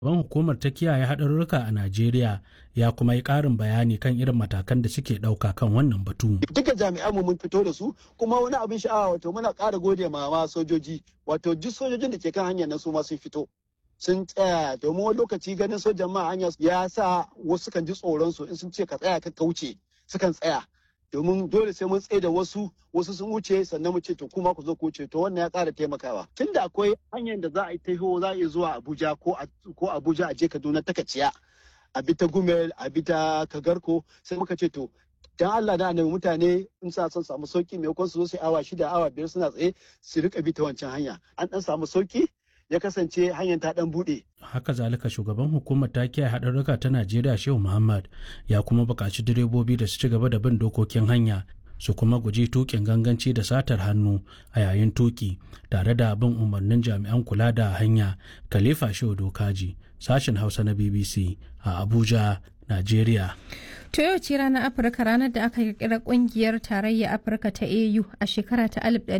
Ban hukumar ta kiyaye haɗarurruka a Najeriya ya kuma yi ƙarin bayani kan irin matakan da suke ɗauka kan wannan batu. Duka jami'an mu mun fito da su kuma wani abin sha'awa wato muna ƙara gode ma ma sojoji wato duk sojojin da ke kan hanyar nan su ma sun fito. Sun tsaya domin wani lokaci ganin sojan ma hanya ya sa wasu kan ji tsoron su in sun ce ka tsaya ka kauce sukan tsaya. domin dole sai mun tsaye da wasu wasu sun wuce sannan mu ce to kuma ku zo ku wuce to wannan ya ƙara taimakawa tunda akwai hanyar da za a yi taho za a yi zuwa Abuja ko ko Abuja a je Kaduna ta Kaciya a bi ta Gumel a bi ta Kagarko sai muka ce to dan Allah da annabi mutane in sa son samu sauki maimakon su zo su awa shida awa biyar suna tsaye su rika bi ta wancan hanya an dan samu sauki ya kasance hanyar ta dan bude. Haka zalika shugaban hukumar ta kiyaye haɗarurruka ta Najeriya Shehu Muhammad ya kuma buƙaci direbobi da su ci gaba da bin dokokin hanya su kuma guji tukin ganganci da satar hannu a yayin tuki tare da bin umarnin jami'an kula da hanya Khalifa Shehu Dokaji sashen Hausa na BBC a Abuja, Najeriya. To yau ce ranar Afirka ranar da aka kirkira kungiyar tarayya Afirka ta AU a shekara ta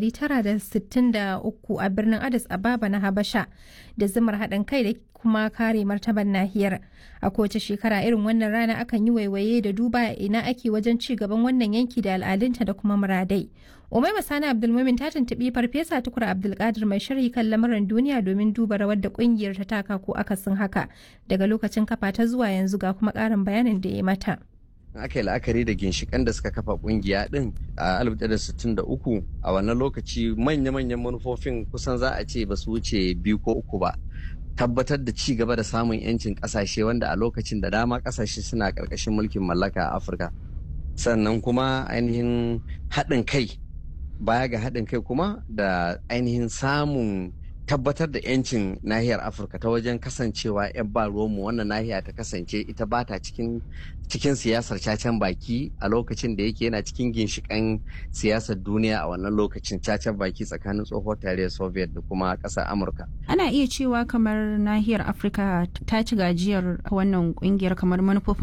1963 a birnin Addis Ababa na Habasha da zumar haɗin kai da kuma kare martaban nahiyar. A kowace shekara irin wannan rana akan yi waiwaye da duba ina ake wajen ci gaban wannan yanki da al'adunta da kuma muradai. Umai Masani Abdulmumin ta tuntuɓi Farfesa Tukur Abdulkadir mai sharhi kan lamarin duniya domin duba rawar da kungiyar ta taka ko akasin haka daga lokacin kafa ta zuwa yanzu ga kuma ƙarin bayanin da ya mata. aka yi la'akari da ginshikan da suka kafa kungiya din a 1963 a wannan lokaci manya-manyan manufofin kusan za a ce ba su wuce biyu ko uku ba tabbatar da ci gaba da samun yancin kasashe wanda a lokacin da dama kasashe suna karkashin mulkin mallaka a afirka sannan kuma ainihin haɗin kai baya ga haɗin kai kuma da ainihin samun tabbatar da 'yancin nahiyar afirka ta wajen kasancewa 'yan ba ruwanmu wannan nahiya ta kasance ita ba ta cikin cikin siyasar cacen baki a lokacin da yake yana cikin ginshikan siyasar duniya a wannan lokacin cacen baki tsakanin tsohuwar tarayyar soviet da kuma ƙasar amurka ana iya cewa kamar nahiyar afirka ta ci gajiyar wannan kungiyar kamar manufofin